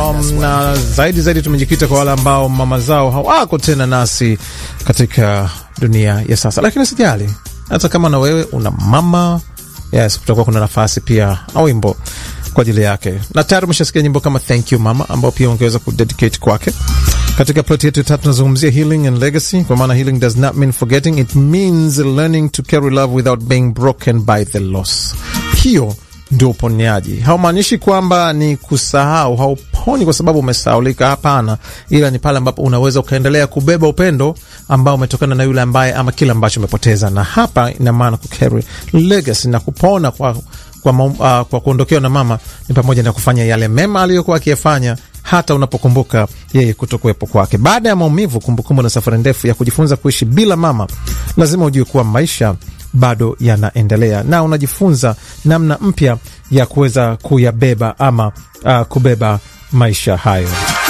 um, na zaidi zaidi tumejikita kwa wale ambao mama zao hawako tena nasi katika dunia ya sasa, lakini sijali, hata kama na wewe una mama yes, kutakuwa kuna nafasi pia na wimbo kwa ajili yake, na tayari umeshasikia nyimbo kama thank you mama, ambao pia ungeweza kudedicate kwake. Katika plot yetu tatu tunazungumzia healing and legacy, kwa maana healing does not mean forgetting, it means learning to carry love without being broken by the loss. Hiyo ndio uponyaji. Haumaanishi kwamba ni kusahau, hauponi kwa sababu umesahaulika. Hapana, ila ni pale ambapo unaweza ukaendelea kubeba upendo ambao umetokana na yule ambaye ama kile ambacho umepoteza, na hapa ina maana kucarry legacy na kupona kwa kwa, uh, kwa kuondokewa na mama ni pamoja na kufanya yale mema aliyokuwa akiyafanya hata unapokumbuka yeye kutokuwepo kwake. Baada ya maumivu, kumbukumbu na safari ndefu ya kujifunza kuishi bila mama, lazima ujue kuwa maisha bado yanaendelea na unajifunza namna mpya ya kuweza kuyabeba ama uh, kubeba maisha hayo.